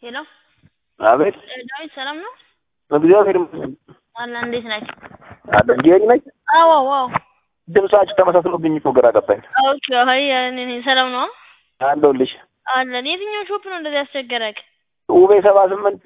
ሄሎ አቤት ዳዊት ሰላም ነው? እግዚአብሔር ይመስገን አላ እንዴት ናችሁ? አለ ጌሪ ነኝ። አዎ አዎ ድምጻችሁ ተመሳስሎብኝ እኮ ግራ ገባኝ። ኦኬ አይ እኔ ነኝ ሰላም ነው አለሁልሽ። አለን የትኛው ሾፕ ነው እንደዚህ ያስቸገረክ? ውቤ ሰባ ስምንት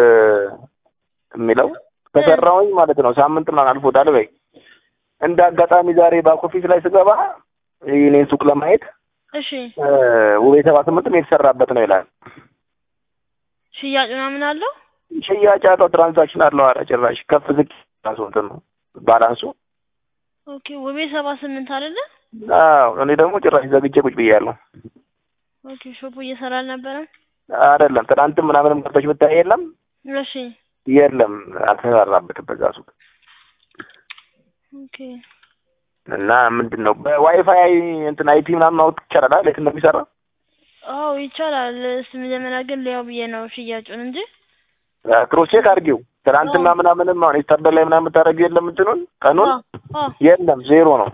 የሚለው ከሰራሁኝ ማለት ነው ሳምንት ምናምን አልፎታል። በይ እንደ አጋጣሚ ዛሬ ባክ ኦፊስ ላይ ስገባ የኔን ሱቅ ለማየት እሺ ውቤ ሰባ ስምንትም የተሰራበት ነው ይላል። ሽያጭ ምናምን አለው? ሽያጭ አለው፣ ትራንዛክሽን አለው። ኧረ ጭራሽ ከፍ ዝቅ ራሱ እንትን ነው ባላንሱ። ኦኬ ውቤ ሰባ ስምንት አይደለ? አዎ እኔ ደግሞ ጭራሽ ዘግቼ ቁጭ ብያለሁ። ኦኬ ሾፑ እየሰራ አልነበረም? አይደለም ትናንትም ምናምንም ገብተሽ ብታይ የለም እሺ የለም አልተሰራበትም በዛ ሱቅ ኦኬ እና ምንድን ነው በዋይፋይ እንትን አይፒ ምናምን ማወቅ ይቻላል አይደል? የት እንደሚሰራ አዎ ይቻላል። እስቲ መጀመሪያ ግን ሊያው ብዬ ነው ሽያጩን እንጂ ክሮስ ቼክ አድርጊው። ትናንትና ምናምንም አሁን ኢስታርደር ላይ ምናምን የምታደርጊው የለም እንትኑን ቀኑን አዎ አዎ የለም ዜሮ ነው።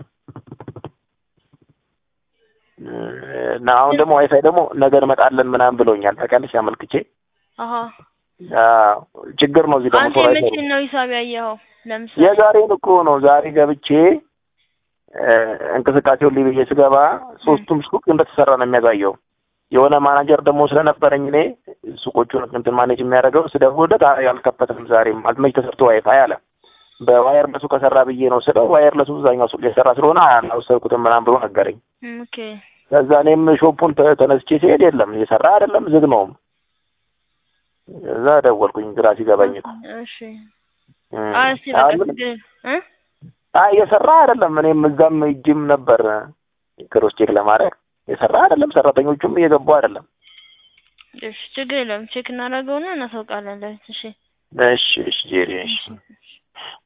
እና አሁን ደግሞ ዋይፋይ ደግሞ ነገ እንመጣለን ምናምን ብሎኛል። ታውቂያለሽ አመልክቼ አሀ አዎ፣ ችግር ነው እዚህ ደግሞ አንተ ቶሎ የመቼ አይሰሩም። ነው ሂሳብ ያየኸው? ለምሳሌ የዛሬን እኮ ነው ዛሬ ገብቼ እ እንቅስቃሴውን ሊብዬ ስገባ ሶስቱም ሱቅ እንደተሰራ ነው የሚያሳየው። የሆነ ማናጀር ደግሞ ስለነበረኝ እኔ ሱቆቹን እንትን ማኔጅ የሚያደርገው ስደውልለት አይ አልከፈትም ዛሬም አልመች ተሰርቶ ዋይፋይ አለ። በዋየርለሱ ከሰራ ብዬ ነው ስለው ዋየርለሱ እዛኛው ሱቅ የሰራ ስለሆነ አልወሰድኩትም ምናምን ብሎ ነገረኝ። እም፣ ኦኬ ከዛ እኔም ሾፑን ተ- ተነስቼ ሲሄድ የለም እየሰራ አይደለም ዝግ ነውም። እዛ ደወልኩኝ ግራ ሲገባኝ እኮ እሺ እም። አይ እስቲ በቃ አሁን ምን- ችግር እ አይ እየሰራ አይደለም። እኔም እዛም እጅም ነበር ክሮስ ቼክ ለማድረግ የሰራ አይደለም። ሰራተኞቹም እየገቡ አይደለም። እሺ ችግር የለም ቼክ እናደርገውና እናሳውቃለን። ለቤት እሺ እሺ እሺ ጄሪ እሺ